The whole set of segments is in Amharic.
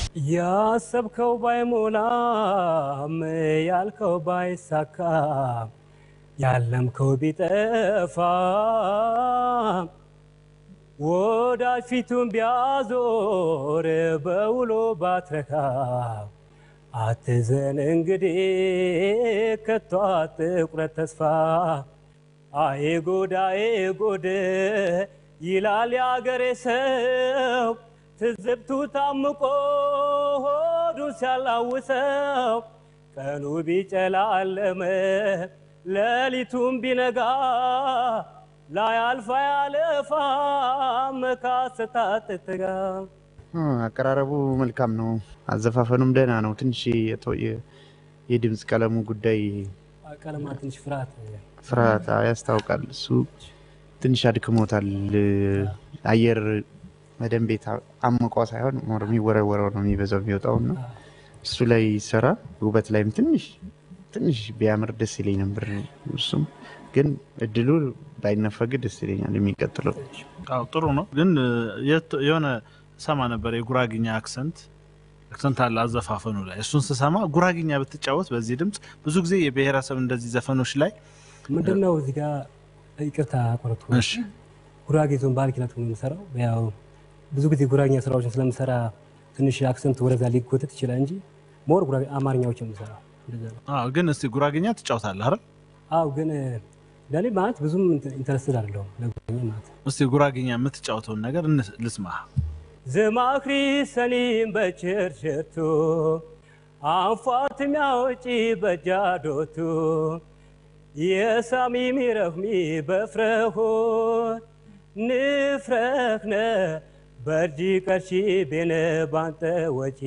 ያሰብከው ባይሞላም ያልከው ባይሳካ ያለምከው ቢጠፋ ወዳጅ ፊቱን ቢያዞር በውሎ ባትረካ አትዘን እንግዲህ ከቶ አትቁረጥ ተስፋ አዬ ጉድ አዬ ጉድ ይላል የአገሬ ሰው ትዝብቱ ታምቆ ሆዱን ሲያላውሰው ቀኑ ቢጨላለመ ሌሊቱም ቢነጋ ላያልፋ ያለፋ መካሰታት ትጋ አቀራረቡ መልካም ነው። አዘፋፈኑም ደህና ነው። ትንሽ የቶ- የ- የድምፅ ቀለሙ ጉዳይ ቀለማ ትንሽ ፍርሃት ፍርሃት ያስታውቃል። እሱ ትንሽ አድክሞታል። አየር በደንብ የታ- አምቆ ሳይሆን ሞር የሚወረወረው ነው የሚበዛው የሚወጣው እና እሱ ላይ ይሰራ። ውበት ላይም ትንሽ ትንሽ ቢያምር ደስ ይለኝ ነበር። እሱም ግን እድሉ ባይነፈግ ደስ ይለኛል። የሚቀጥለው አዎ ጥሩ ነው። ግን የት- የሆነ ሰማ ነበር የጉራግኛ አክሰንት አክሰንት አለ አዘፋፈኑ ላይ። እሱን ስሰማ ጉራግኛ ብትጫወት በዚህ ድምፅ ብዙ ጊዜ የብሔረሰብ እንደዚህ ዘፈኖች ላይ ምንድን ነው እዚህ ጋር ይቅርታ ቆረጥኩ። እሺ ጉራጌ ዞን ባህል ኪነት ነው የምሰራው። ያው ብዙ ጊዜ ጉራጌኛ ስራዎችን ስለምሰራ ትንሽ አክሰንት ወደዛ ሊጎተት ይችላል እንጂ ሞር ጉራጌ አማርኛዎች የምሰራው እንደዛ ነው። አዎ፣ ግን እስቲ ጉራግኛ ትጫወታለህ አይደል? አው ግን ለእኔ ማለት ብዙም ኢንተረስትድ አይደለሁም ለጉራጌኛ ማለት እስቲ ጉራግኛ የምትጫወተውን ነገር እንስ- ልስማ። ዝማክሪ ሰኒም በችርችርቱ አንፏት ሚያወጪ በጃዶቱ የሳሚ ሚረህሚ በፍረሆት ንፍረኽነ በርጂ ቀርሺ ቤነ ባንተ ወጪ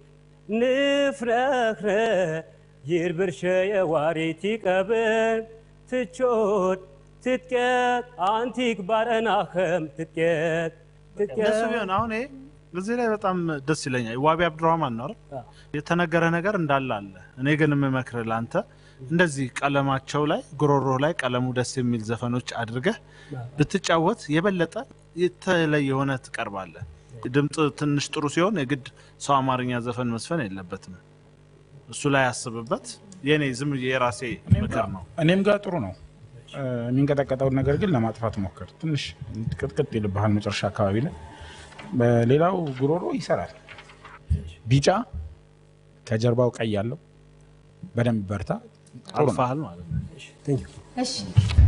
ንፍረኽነ ይርብርሸ የዋሪቲ ቀብን ትቾት ትትቄት አንቲክ ባረናኸም ትትቄት ደስ ቢሆን አሁን ይሄ እዚህ ላይ በጣም ደስ ይለኛል። ዋቢ አብዱራህማን ነው አይደል? የተነገረ ነገር እንዳለ አለ። እኔ ግን የምመክርህ ለአንተ እንደዚህ ቀለማቸው ላይ ጉሮሮ ላይ ቀለሙ ደስ የሚል ዘፈኖች አድርገህ ብትጫወት የበለጠ የተለየ ሆነ ትቀርባለህ። ድምፅ ትንሽ ጥሩ ሲሆን የግድ ሰው አማርኛ ዘፈን መስፈን የለበትም። እሱ ላይ አስብበት። የኔ ዝም ብዬ የራሴ ምክር ነው። እኔም ጋር ጥሩ ነው። እ፣ የሚንቀጠቀጠውን ነገር ግን ለማጥፋት ሞክር። ትንሽ ቅጥቅጥ ይልብሃል መጨረሻ አካባቢ ላይ። በሌላው ጉሮሮ ይሰራል። ቢጫ ከጀርባው ቀይ ያለው በደንብ በርታ። ጥሩ ነው። አልፋሃል ማለት ነው። Thank you. እሺ